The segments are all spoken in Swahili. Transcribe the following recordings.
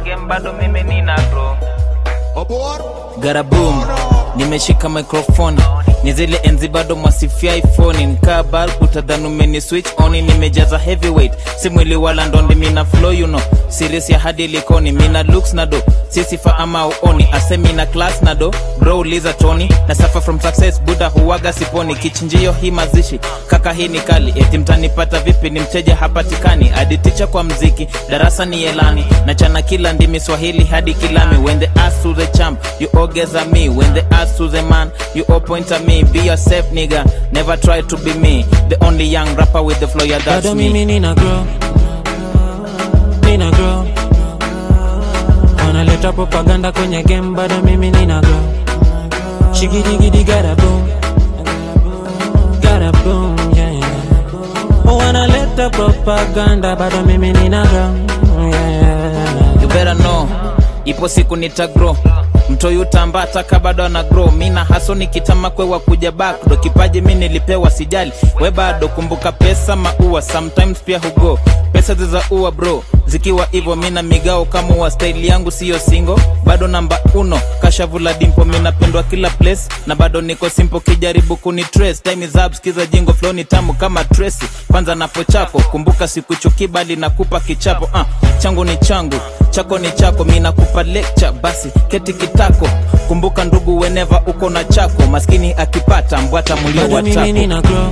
game bado mimi nina grow garaboom nimeshika microphone ni zile enzi bado mwasifia iphone nikaa balb utadhani umeni switch on nimejaza heavyweight si mwili wala ndondi mina flow you know series ya hadi likoni mina looks na do sisifa ama uoni asemi na class na do bro uliza tony na suffer from success buda huwaga siponi kichinjio hii mazishi kaka hii ni kali eti mtanipata vipi ni mteja hapatikani aditicha kwa mziki darasa ni elani na chana kila ndimi swahili hadi kilami when the ass to the champ you always are me when the ass to the man you all point at me be yourself nigga never try to be me the only young rapper with the flow yeah that's bado me mimi nina grow nina grow wanaleta propaganda kwenye game bado mimi nina grow shigidigidi gara boom gara boom yeah, yeah. wanaleta propaganda bado mimi nina grow yeah. you better know ipo siku nitagro mtoyutamba taka bado ana grow mina haso nikitama kwewa kuja back do kipaji mi nilipewa sijali we bado kumbuka pesa maua sometimes pia hugo pesa zizaua bro zikiwa hivyo mina migao kama wa staili yangu siyo singo bado namba uno kashavula dimpo minapendwa kila place na bado niko simpo kijaribu kuni trace time is up skiza jingo flow ni tamu kama tracy kwanza napo chako kumbuka sikuchuki bali nakupa kichapo uh, changu ni changu chako ni chako mi nakupa lecture basi keti kitako kumbuka ndugu weneva uko na chako maskini akipata mbwata mulio bado mimi watako nina grow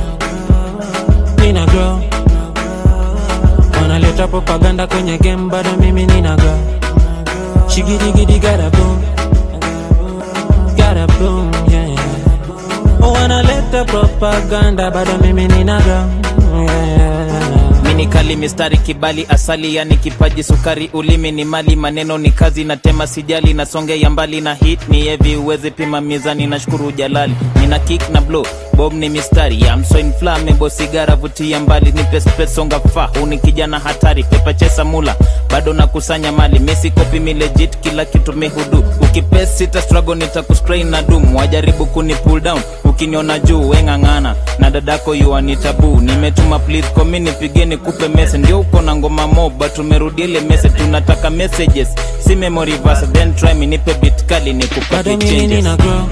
nina grow wanaleta propaganda kwenye game bado mimi nina grow shigidigidi gara boom gara boom yeah, yeah. wanaleta propaganda bado mimi nina grow yeah. mini kali mistari kibali asali yani kipaji sukari ulimi ni mali maneno ni kazi na tema sijali na songe ya mbali na hit ni heavy uweze pima mizani na shukuru jalali nina kick na blow bob ni mistari ya mso inflammable sigara vutia mbali nipe space songa fa uni kijana hatari pepa chesa mula bado nakusanya mali mesi kopi mi legit kila kitu mihudu ukipes sita struggle nitakuspray na dum wajaribu kuni pull down ukiniona juu weng'ang'ana na dadako yuani tabu nimetuma please komi nipigeni kupe mese ndio uko na ngoma moba tumerudi ile mese tunataka messages si memory verse then try me nipe bit kali bado nikupake mimi changes nina grow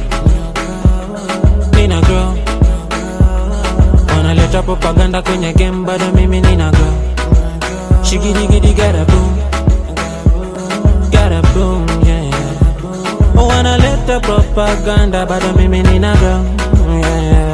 nina grow wanaleta propaganda kwenye game bado mimi nina grow shigidigidi gara boom gara boom yeah, yeah. wanaleta propaganda bado mimi nina grow yeah, yeah.